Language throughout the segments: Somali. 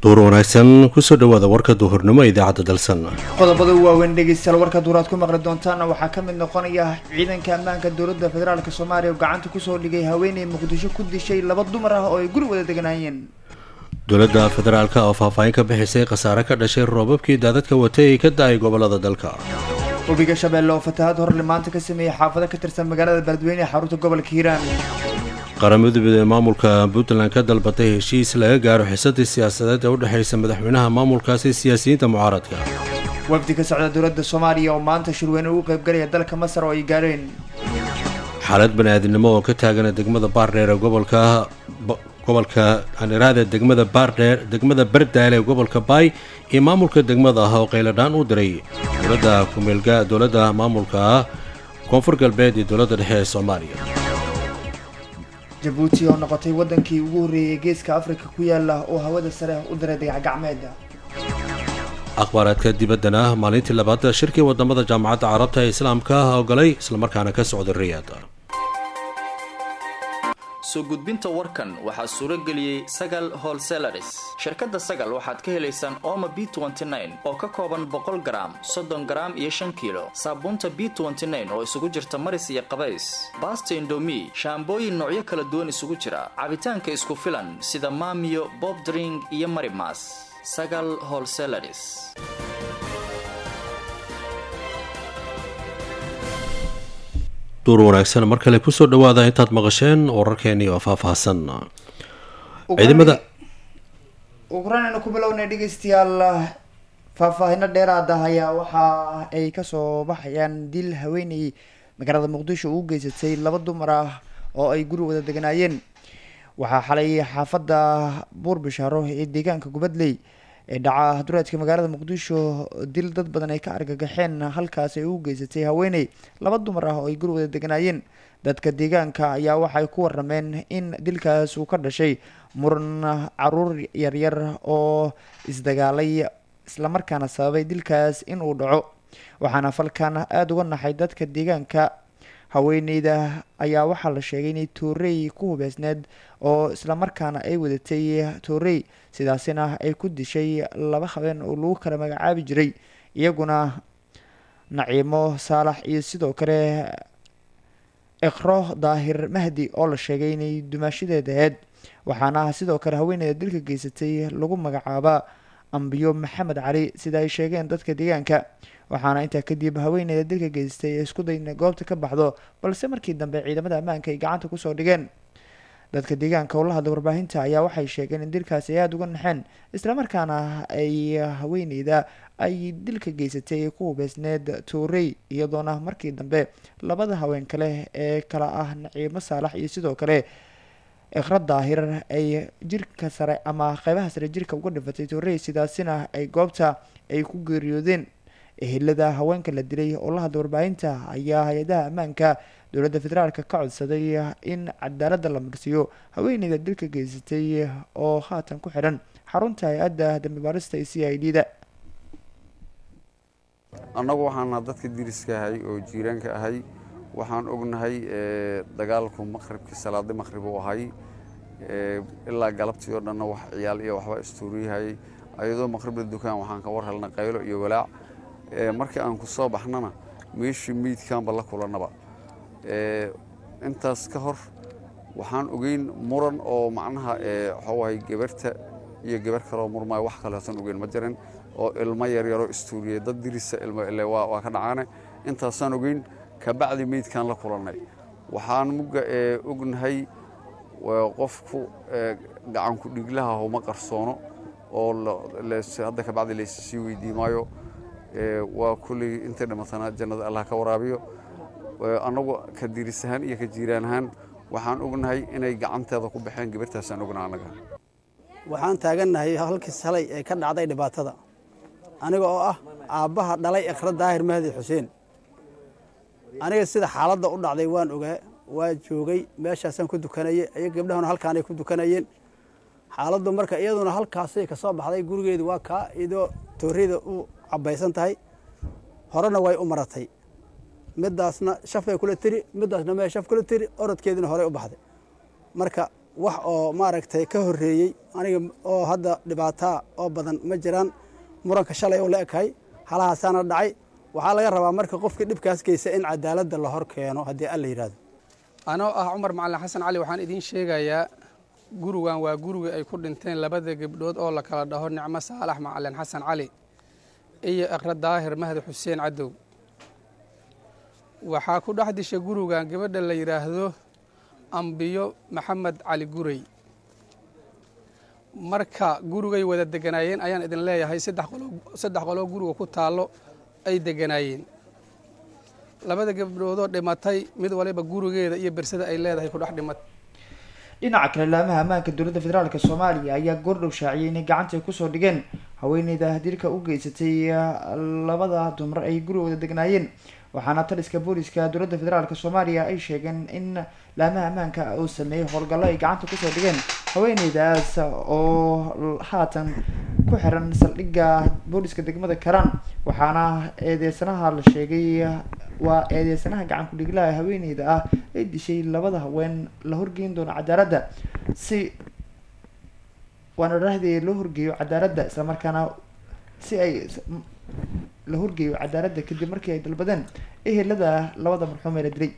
duur wanaagsan kusoo dhawaada warka duhurnimo idaacadda dalsan qodobada waaweyn dhegeystayaal warka duuraad ku maqli doontaana waxaa ka mid noqonaya ciidanka ammaanka dowladda federaalk soomaaliya oo gacanta kusoo dhigay haweeney muqdisho ku dishay laba dumar ah oo ay guri wada deganaayeen dowladda federaalk oo faahfaahin ka bixisay khasaare ka dhashay roobabkii daadadka watay ay ka da-ay gobolada dalka webiga shabeelle oo fatahaad horle maanta ka sameeyey xaafado ka tirsan magaalada beledweyne ee xarunta gobolka hiiraan qaramada ee maamulka puntland ka dalbatay heshiis laga gaaro xisadii siyaasadeed ee u dhexaysa madaxweynaha maamulkaasi siyaasiyiinta mucaaradka wafdi ka socda dowladda soomaaliya oo maanta shirweyne ugu qaybgalaya dalka masar oo ay gaareen xaalad bani-aadinimo oo ka taagana degmada baardheer ee gobolka gobolka aniraada degmada baardheer degmada bardaale ee gobolka baay iyo maamulka degmada ah oo qayladhaan u diray dowladda kumeelga dowladda maamulka koonfur galbeed iyo dowladda dhexe ee soomaaliya jabuuti oo noqotay waddankii ugu horreeyay geeska afrika ku yaala oo hawada sare u diray dagacgacmeeda akhbaaraadka dibaddana maalintii labaad shirkii wadamada jaamacadda carabta ee islaamka ogolay islamarkaana ka socday riyaad soo gudbinta warkan waxaa suuro geliyey sagal holselaris shirkadda sagal waxaad ka helaysaan oma b oo ka kooban boqol garaam soddon garaam iyo shan kiilo saabuunta b oo isugu jirta maris iyo qabays baasta indomi shaambooyin noocyo kala duwan isugu jira cabitaanka isku filan sida maamiyo bob dring iyo marimas sagal holselaris duur wanaagsan mar kale kusoo dhawaada intaad maqasheen wararkeeni oo faahfaahsan ciidamada ukrainana ku bilownay dhegeystayaal faahfaahino dheeraada ayaa waxa ay kasoo baxayaan dil haweeney magaalada muqdisho uu geysatay laba dumar ah oo ay guri wada deganaayeen waxaa xalay xaafadda buur bishaaro ee deegaanka gubadley ee dhaca dureedka magaalada muqdisho dil dad badan ay ka argagaxeen halkaas ay u geysatay haweeney laba dumar ah oo ay guri wada deganaayeen dadka deegaanka ayaa waxay ku warameen in dilkaas uu ka dhashay muran caruur yaryar oo isdagaalay islamarkaana sababay dilkaas in uu dhaco waxaana falkan aada uga naxay dadka deegaanka haweeneyda ayaa waxaa la sheegay inay toorey ku hubeysneed oo islamarkaana ay wadatay toorey sidaasina ay ku dishay laba habeen oo lagu kala magacaabi jiray iyaguna naciimo saalax iyo sidoo kale iqro daahir mahdi oo la sheegay inay dumaashadeeda aheyd waxaana sidoo kale haweeneyda dilka geysatay lagu magacaabaa ambiyo maxamed cali sida ay sheegeen dadka deegaanka waxaana intaa kadib haweeneyda dilka geystay ee isku day inay goobta ka baxdo balse markii dambe ciidamada ammaanka ay gacanta kusoo dhigeen dadka deegaanka oo la hadlay warbaahinta ayaa waxay sheegeen in dilkaasi ay aada uga naxeen islamarkaana ay haweeneyda ay dilka geysatay ay ku hubeysneed toorey iyadoona markii dambe labada haween kale ee kala ah naciimo saalax iyo sidoo kale iqra daahir ay jirka sare ama qeybaha sare jirka uga dhifatay toorey sidaasina ay goobta ay ku geeriyoodeen ehelada haweenka la dilay oo la hadlay warbaahinta ayaa hay-adaha ammaanka dowladda federaalka ka codsaday in cadaaladda la marsiiyo haweeneyda dilka geysatay oo haatan ku xidhan xarunta hay-adda dambi baarista ee c i d da annagu waxaana dadka diriska ahay oo jiiraanka ahay waxaan ognahay dagaalku maqribkii salaadi maqrib uu ahay ilaa galabtii oo dhanna wax ciyaal iyo waxba istuuriyahayay ayadoo maqribla dukaan waxaan ka war helnay qaylo iyo walaac markii aan ku soo baxnana meeshii meydkaanba la kulannaba intaas ka hor waxaan ogeyn muran oo macnaha waxawahay gabarta iyo gabar kaloo murmaayo wax kaleetan ogeyn ma jirin oo ilmo yaryaroo istuuriyey dad dirisa waa ka dhacaane intaasaan ogeyn kabacdi meydkaan la kulannay waxaan mugga ognahay qofku gacanku dhiglaha homa qarsoono oo hadda kabacdi laysasii weydii maayo waa kulley intay dhimatana jannada allah ka waraabiyo annagu ka diris ahaan iyo ka jiiraan ahaan waxaan ognahay inay gacanteeda ku baxeen gabartaasaan ognaha annaga waxaan taagannahay halkii salay ee ka dhacday dhibaatada aniga oo ah aabbaha dhalay ikhra daahir mahdi xuseen aniga sida xaaladda u dhacday waan ogaa waa joogay meeshaasaan ku dukanayey ayaga gabdhahuna halkaanay ku dukanayeen xaaladdu marka iyaduna halkaasay ka soo baxday gurigeedu waa kaa iyadoo tooriyada u cabaysan tahay horena way u maratay midaasna shafay kula tiri midaasna mee shaf kula tiri orodkeedina horey u baxday marka wax oo maaragtay ka horreeyey aniga oo hadda dhibaataa oo badan ma jiraan muranka shalay oo la ekahay halahaasaana dhacay waxaa laga rabaa marka qofkii dhibkaas geysa in cadaaladda la hor keeno haddii alla yidhahdo anoo ah cumar macalin xasan cali waxaan idiin sheegayaa gurigan waa gurigii ay ku dhinteen labada gabdhood oo la kala dhaho nicmo saalax macalin xasan cali iyo iqra daahir mahdi xuseen cadow waxaa ku dhex disha gurigan gabadha la yidhaahdo ambiyo maxamed cali gurey marka gurigay wada deganaayeen ayaan idin leeyahay saddex qoloo guriga ku taallo ay deganaayeen labada gabdhoodoo dhimatay mid waliba gurigeeda iyo bersada ay leedahay ku dhex dhimatay dhinaca kale laamaha ammaanka dowladda federaalk soomaaliya ayaa goordhow shaaciyay inay gacanta kusoo dhigeen haweeneyda dilka u geysatay labada dumar ay gurigooda degnaayeen waxaana taliska booliska dowladda federaalk soomaaliya ay sheegeen in laamaha ammaanka uu sameeyey howlgallo ay gacanta kusoo dhigeen haweeneydaas oo haatan ku xiran saldhigga booliska degmada karaan waxaana eedeysanaha la sheegay waa eedeysanaha gacan ku-dhiglaha haweeneyda ah ay dishay labada haween la horgeyn doono cadaaladda si waana dhahdeeda loo horgeeyo cadaaladda islamarkaana si ay la horgeeyo cadaaladda kadib markii ay dalbadeen ehelada labada marxuum ee la dilay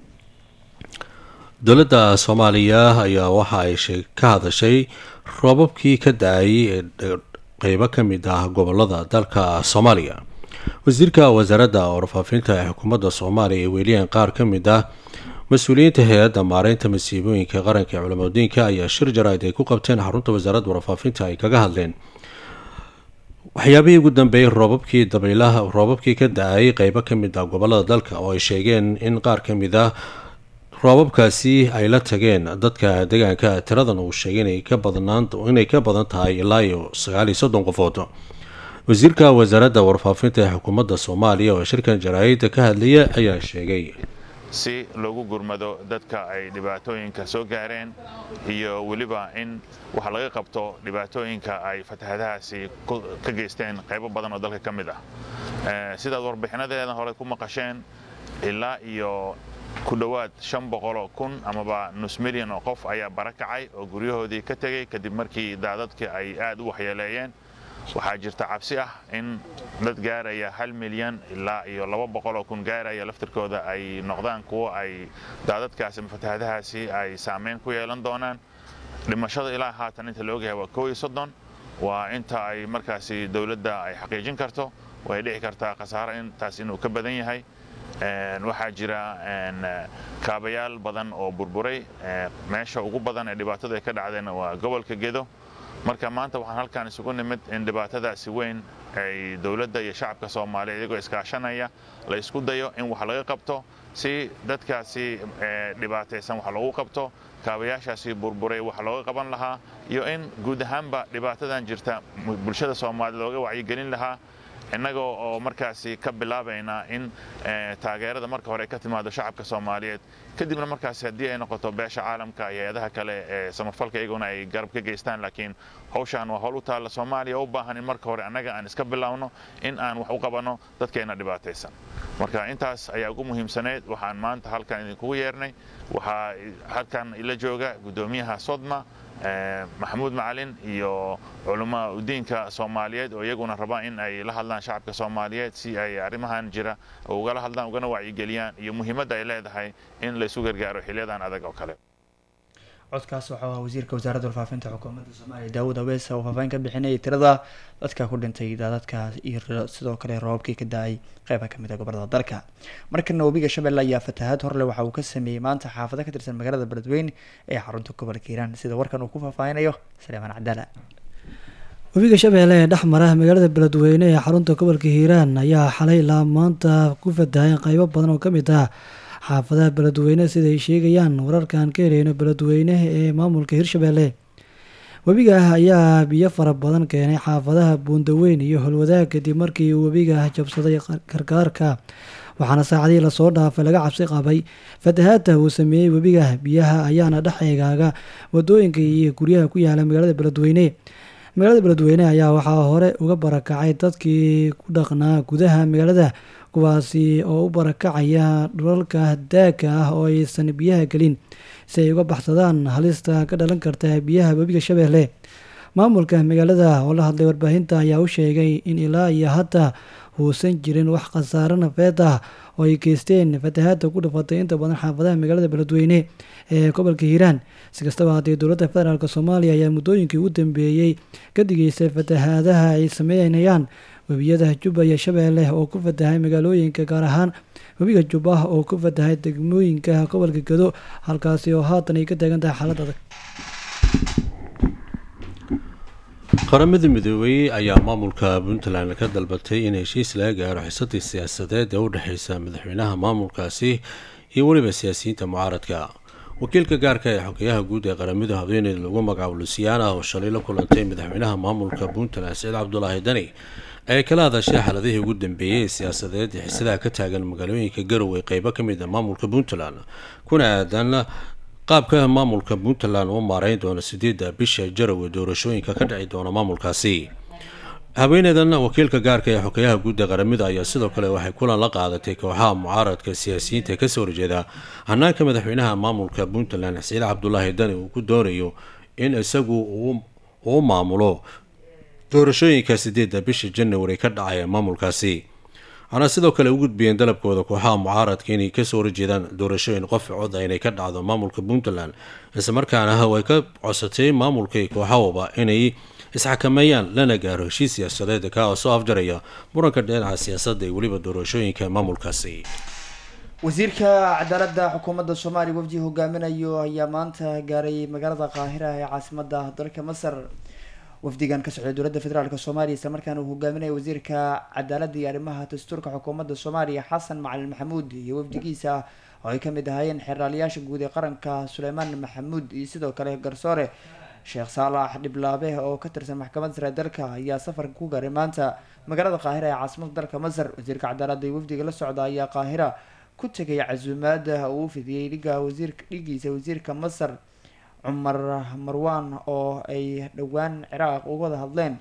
dowladda soomaaliya ayaa waxa ay shee ka hadashay roobabkii ka da-ay ee qeybo ka mid ah gobolada dalka soomaaliya wasiirka wasaaradda warfaafinta ee xukuumadda soomaaliya ee weeliyaan qaar ka mid ah mas-uuliyiinta hay-adda maareynta masiibooyinka qaranka ee culamadiinka ayaa shir jaraa'id ay ku qabteen xarunta wasaaradda warfaafinta ay kaga hadleen waxyaabihii ugu dambeeyey roobabkii dabaylaha roobabkii ka da-ay qeybo ka mid ah gobolada dalka oo ay sheegeen in qaar ka mid ah roobabkaasi ay la tageen dadka deegaanka tiradan uu sheegay inay ka badnaan inay ka badan tahay ilaa iyo sagaal iyo soddon qofood wasiirka wasaaradda warfaafinta ee xukuumadda soomaaliya oo shirkan jaraa'idda ka hadlaya ayaa sheegay si loogu gurmado dadka ay dhibaatooyinka soo gaareen iyo weliba in wax laga qabto dhibaatooyinka ay fatahadahaasi ka geysteen qaybo badan oo dalka ka mid ah sidaad warbixinadeeda hore ku maqasheen ilaa iyo ku dhowaad shan boqoloo kun amaba nus milyan oo qof ayaa barakacay oo guryahoodii ka tegey kadib markii daadadkii ay aad u waxyeeleeyeen waxaa jirta cabsi ah in dad gaaraya hal milyan ilaa iyo laba boqoloo kun gaaraya laftirkooda ay noqdaan kuwo ay daadadkaasi ama fatahadahaasi ay saameyn ku yeelan doonaan dhimashada ilaa haatan inta la ogyahay waa koo iyo soddon waa inta ay markaasi dowladda ay xaqiijin karto way dhici kartaa khasaaro intaas inuu ka badan yahay waxaa jira kaabayaal badan oo burburay meesha ugu badan ee dhibaatadu ay ka dhacdeen waa gobolka gedo marka maanta waxaan halkaan isugu nimid in dhibaatadaasi weyn ay dowladda iyo shacabka soomaaliya iyagoo iskaashanaya la isku dayo in wax laga qabto si dadkaasi dhibaataysan wax loogu qabto kaabayaashaasi burburay wax looga qaban lahaa iyo in guud ahaanba dhibaatadan jirta bulshada soomaaliya looga wacyigelin lahaa innagoo oo markaasi ka bilaabaynaa in taageerada marka hore ka timaado shacabka soomaaliyeed kadibna markaasi haddii ay noqoto beesha caalamka iyo hay-adaha kale ee samafalka iyaguna ay garab ka geystaan laakiin hawshaan waa howl u taalla soomaaliya u baahan in marka hore annaga aan iska bilaawno in aan wax u qabanno dadkeena dhibaataysan marka intaas ayaa ugu muhiimsaneyd waxaan maanta halkan idinkugu yeernay waxaa halkan ila jooga guddoomiyaha sodma maxamuud macalin iyo culamaa udiinka soomaaliyeed oo iyaguna raba in ay la hadlaan shacabka soomaaliyeed si ay arrimahan jira ugala hadlaan ugana wacyigeliyaan iyo muhiimadda ay leedahay in laysu gargaaro xiliyadan adag oo kale codkaas waxaa ah wasiirka wasaaradda warfaafinta xukuumadda soomaaliya daawud awees oo faahfaahin ka bixinayay tirada dadka ku dhintay daadadkaas iyo sidoo kale roobabkii ka da-ay qeyba kamid a gobolada dalka markana webiga shabeelle ayaa fatahaad horle waxa uu ka sameeyey maanta xaafado ka tirsan magaalada beledweyne ee xarunta gobolka hiiraan sida warkan uu ku faahfaahinayo saleemaan cabdaala webiga shabeelle ee dhex mara magaalada beledweyne ee xarunta gobolka hiiraan ayaa xalay ilaa maanta ku fatahay qeybo badan oo kamid ah xaafadaha beledweyne siday sheegayaan wararkan ka heleyno beledweyne ee maamulka hirshabeelle webiga ayaa biyo fara badan keenay xaafadaha buundaweyn iyo holwadaag kadib markii uu webiga jabsaday karkaarka waxaana saacadihii lasoo dhaafay laga cabsi qabay fatahaadta uu sameeyey webiga biyaha ayaana dhex eegaaga wadooyinka iyo guryaha ku yaala magaalada beledweyne magaalada beledweyne ayaa waxaa hore uga barakacay dadkii ku dhaqnaa gudaha magaalada kuwaasi oo u barakacaya dhulalka daagka ah oo aysan biyaha gelin si ay uga baxsadaan halista ka dhalan karta biyaha webiga shabeelle maamulka magaalada oo la hadlay warbaahinta ayaa u sheegay in ilaa iyo hadda uusan jirin wax khasaaro nafeed ah oo ay geysteen fatahaada ku dhafatay inta badan xaafadaha magaalada beledweyne ee gobolka hiiraan si kastaba haddii dowladda federaalk soomaaliya ayaa muddooyinkii ugu dambeeyey ka digeysay fatahaadaha ay sameynayaan webiyada jubba iyo shabeelle oo ku fatahay magaalooyinka gaar ahaan webiga jubba oo ku fatahay degmooyinka gobolka gado halkaasi oo haatan ay ka taagan tahay xaalad adag qaramada midoobey ayaa maamulka puntland ka dalbatay in heshiis laga gaaro xisadii siyaasadeed ee u dhexeysa madaxweynaha maamulkaasi iyo weliba siyaasiyiinta mucaaradka wakiilka gaarka ee xogeyaha guud ee qaramada haweeneyda lagu magacaabo lusiyaana oo shalay la kulantay madaxweynaha maamulka puntland saciid cabdulaahi dani ay kala hadashay xaaladihii ugu dambeeyey ee siyaasadeed ee xisadaha ka taagan magaalooyinka garowe qeybo ka mid a maamulka puntland kuna aadan qaabka maamulka puntland uu maareyn doono sideedda bisha jarawe doorashooyinka ka dhici doona maamulkaasi haweeneydan wakiilka gaarka ee xogeyaha guud ee qaramada ayaa sidoo kale waxay kulan la qaadatay kooxaha mucaaradka siyaasiyiinta ee kasoo horjeeda hanaanka madaxweynaha maamulka puntland saciid cabdulaahi dani uu ku doonayo in isagu uu maamulo doorashooyinka sideedda bisha january ka dhacaya maamulkaasi waxaana sidoo kale u gudbiyeen dalabkooda kooxaha mucaaradka inay kasoo horjeedaan doorashooyin qof cod inay ka dhacdo maamulka puntland islamarkaana way ka codsatay maamulkay kooxahooba inay isxakameeyaan lana gaaro heshiis siyaasadeed kaa oo soo afjaraya muranka dhinaca siyaasadda iyo weliba doorashooyinka maamulkaasi wasiirka cadaaladda xukuumadda soomaaliya wafdi hogaaminayo ayaa maanta gaaray magaalada qaahira ee caasimada dalka masar wafdigan ka socday dowladda federaalk soomaaliya isla markaana uu hogaaminaya wasiirka cadaaladda iyo arrimaha dastuurka xukuumadda soomaaliya xasan macalin maxamuud iyo wafdigiisa oo ay kamid ahaayeen xeeraaliyaasha guud ee qaranka suleymaan maxamuud iyo sidoo kale garsoore sheekh saalax dhiblaabe oo ka tirsan maxkamadda sare dalka ayaa safarka ku gaaray maanta magaalada qaahira ee caasimada dalka masar wasiirka cadaaladda iyo wafdiga la socda ayaa qaahira ku tegay casuumaada uu fidiyey dhiga wasiirka dhigiisa wasiirka masar cumar marwan oo ay dhowaan ciraaq uga wada hadleen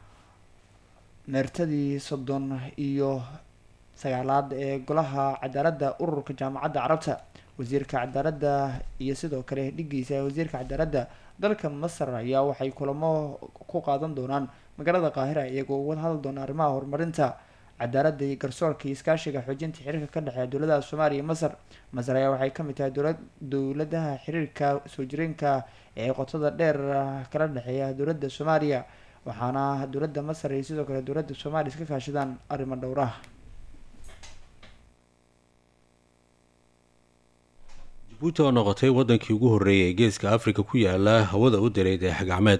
meertadii soddon iyo sagaalaad ee golaha cadaaladda ururka jaamacadda carabta wasiirka cadaaladda iyo sidoo kale dhigiisa wasiirka cadaaladda dalka masar ayaa waxay kulamo ku qaadan doonaan magaalada qaahira iyagoo uga hadli doona arrimaha horumarinta cadaaladda iyo garsoorka iyo iskaashiga xoojinta xiriirka ka dhexeeya dowladaha soomaaliya iyo masar masar ayaa waxay kamid tahay dowla dowladaha xiriirka soo jireenka ee qotada dheer kala dhexeeya dowladda soomaaliya waxaana dowladda masar iyo sidoo kale dowladda soomaaliya iska kaashadaan arrimo dhowraha jabuuti oo noqotay wadankii ugu horreeyay ee geeska afrika ku yaala hawada u diray dayax gacmeed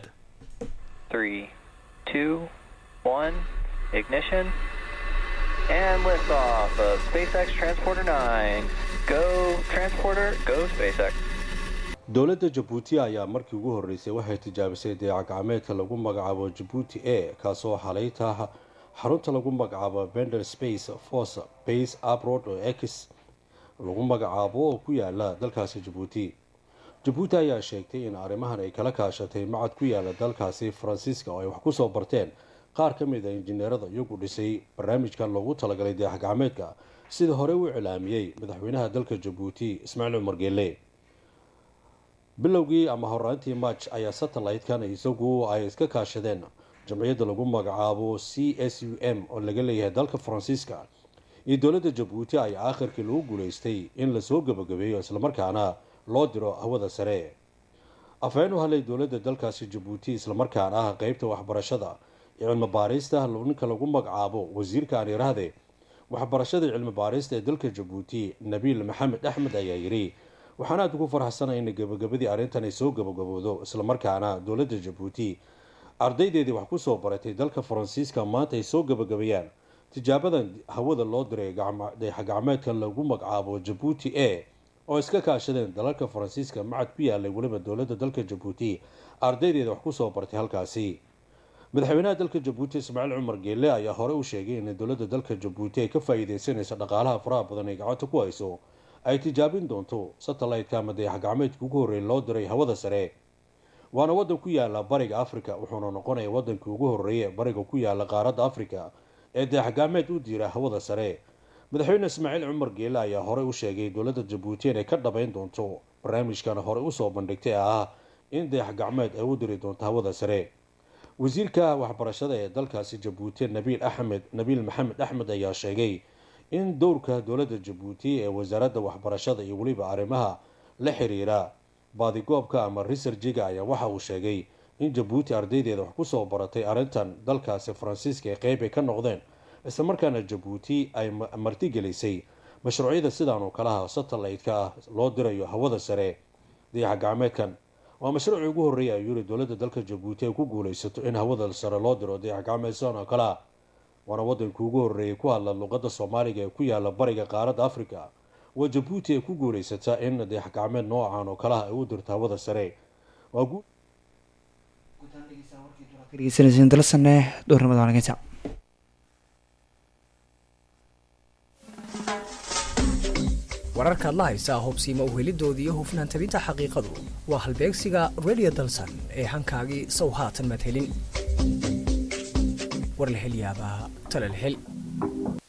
ignition and liftoff of SpaceX Transporter 9. Go Transporter, go SpaceX. dowladda jabuuti ayaa markii ugu horreysay waxay tijaabisay dayax gacmeedka lagu magacaabo jabuuti a kaasoo xalayta xarunta lagu magacaabo bender space force base abrod oo x lagu magacaabo oo ku yaala dalkaasi jabuuti jabuuti ayaa sheegtay in arrimahan ay kala kaashatay macad ku yaala dalkaasi faransiiska oo ay wax kusoo barteen qaar ka mid a injineerada iyagu dhisay barnaamijkan loogu talagalay dayax gacmeedka sida hore u cilaamiyey madaxweynaha dalka jabuuti ismaaciil cumar geele bilowgii ama horaantii march ayaa satellite-kan isagu ay iska kaashadeen jamciyadda lagu magacaabo c s u m oo laga leeyahay dalka faransiiska iyo dowladda jabuuti ayaa aakhirkii lagu guulaystay in lasoo gabagabeeyo islamarkaana loo diro hawada sare afhayeen u hadlay dowladda dalkaasi jabuuti islamarkaana ah qeybta waxbarashada cilmi baarista ninka lagu magacaabo wasiirka anirahde waxbarashada cilmi baarista ee dalka jabuuti nabiil maxamed axmed ayaa yidhi waxaan aada ugu farxsanay in gabagabadii arrintan ay soo gabagaboodo islamarkaana dowladda jabuuti ardaydeedii wax kusoo baratay dalka faransiiska maanta ay soo gabagabayaan tijaabadan hawada loo diray dayax gacmeedka lagu magacaabo jabuuti a oo iska kaashadeen dalalka faransiiska macad ku yaalay weliba dowladda dalka jabuuti ardaydeeda wax kusoo bartay halkaasi madaxweynaha dalka jabuuti ismaaciil cumar geelle ayaa hore u sheegay in dowladda dalka jabuuti ay ka faa-iideysanayso dhaqaalaha faraha badan ay gacanta ku hayso ay tijaabin doonto satellite-ka ama dayax gacmeedka ugu horreeyay loo diray hawada sare waana waddan ku yaala bariga africa wuxuuna noqonaya wadankii ugu horreeya bariga ku yaala qaaradda africa ee dayax gacmeed u diira hawada sare madaxweyne ismaaciil cumar geelle ayaa horey u sheegay dowladda jabuuti inay ka dhabeyn doonto barnaamijkan horey usoo bandhigtay ah in dayax gacmeed ay u diri doonto hawada sare wasiirka waxbarashada ee dalkaasi jabuuti nabiil axmed nabiil maxamed axmed ayaa sheegay in dowrka dowladda jabuuti ee wasaaradda waxbarashada iyo weliba arrimaha la xiriira baadigoobka ama risarjiga ayaa waxa uu sheegay in jabuuti ardaydeeda wax kusoo baratay arrintan dalkaasi faransiiska ee qeyb ay ka noqdeen islamarkaana jabuuti ay martigelisay mashruucyada sidaan oo kalaha satellite-ka ah loo dirayo hawada sare dayaxa gacmeedkan waa mashruucii ugu horreeyay ayuu yiri dowladda dalka jabuuti ay ku guuleysato in hawada sare loo diro dayax gacmeed sidaan oo kale ah waana waddankii ugu horreeyay ku hadla luqadda soomaaliga ee ku yaala bariga qaaradda africa waa jabuuti ay ku guuleysataa in dayax gacmeed noocan oo kalaha ay u dirto hawada sare waa dhegeysanaysiin dalasane dhowrnimada wanaageysa wararkaad la haysaa hubsiima uhelidoodii iyo hufnaan tabinta xaqiiqadu waa halbeegsiga radio dalsan ee hankaagii sow haatan madhelin war la hel yaabaa tala la hel